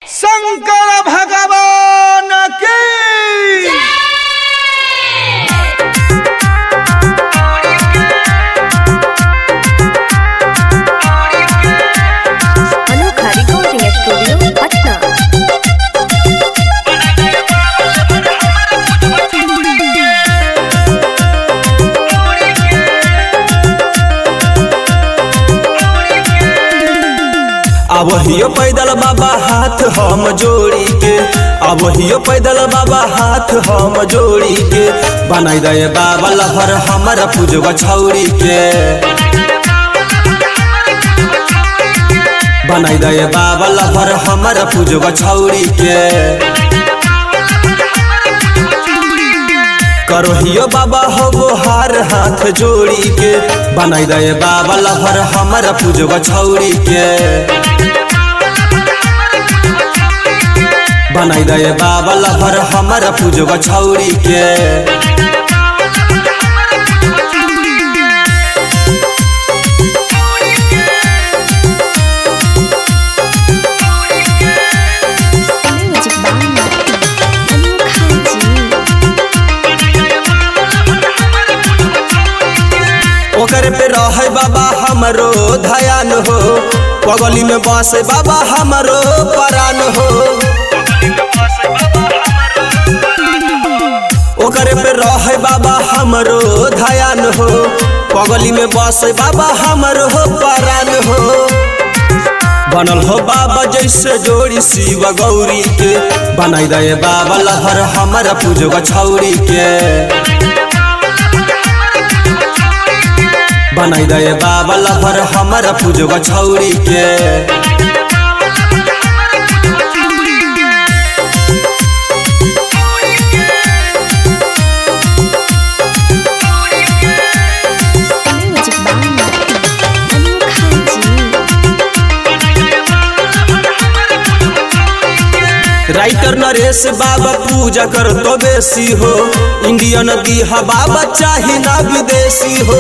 शंकर भगवान की अनोखा रिकॉर्डिंग स्टूडियो पटना अब हियो पैदल बाबा हाथ हम जोड़ी के अब हियो पैदल बाबा हाथ हम जोड़ी के बनाई दे बाबा लहर हमारा पूजवा छौरी के बनाई दे बाबा लहर हमारा पूजवा छौरी के करो हियो बाबा हो गोहार हाथ जोड़ी के बनाई दे बाबा लहर हमारा पूजवा छौरी के बनाई दे बाबा लहर हमारा पूजवा छौरी के म्यूजिक बाय अनोखा जी ओकर पे रहे बाबा हमरो धयान हो पगली में बसे बाबा हमरो परान हो ओकर पे रहे बाबा हमरो धयान हो पगली में बसे बाबा हमरो परान हो बनल हो बाबा जैसे जोड़ी शिव गौरी के बनाई दे बाबा लहर हमारा पूजवा छौरी के बनाई दे बाबा लहर हमारा पूजवा छौरी के म्यूजिक बाय अनोखा जी राइटर नरेश बाबा पूजा कर तो बेसी हो इंडियन दीहा बाबा चाही ना विदेशी हो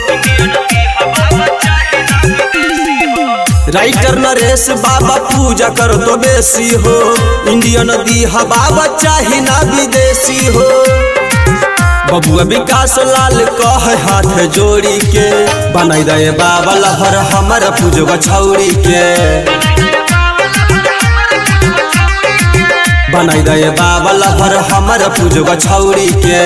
राइटर नरेश बाबा पूजा कर तो बेसी हो इंडियन दीहा बाबा चाही ना विदेशी हो बबुआ विकास लाल कह हाथ जोड़ी के बनाई दे बाबा लहर हमारा पूजवा छौरी के बनाई दे बाबा लहर हमारा पूजवा छौरी के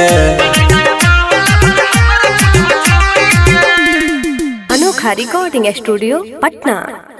अनोखा रिकॉर्डिंग स्टूडियो पटना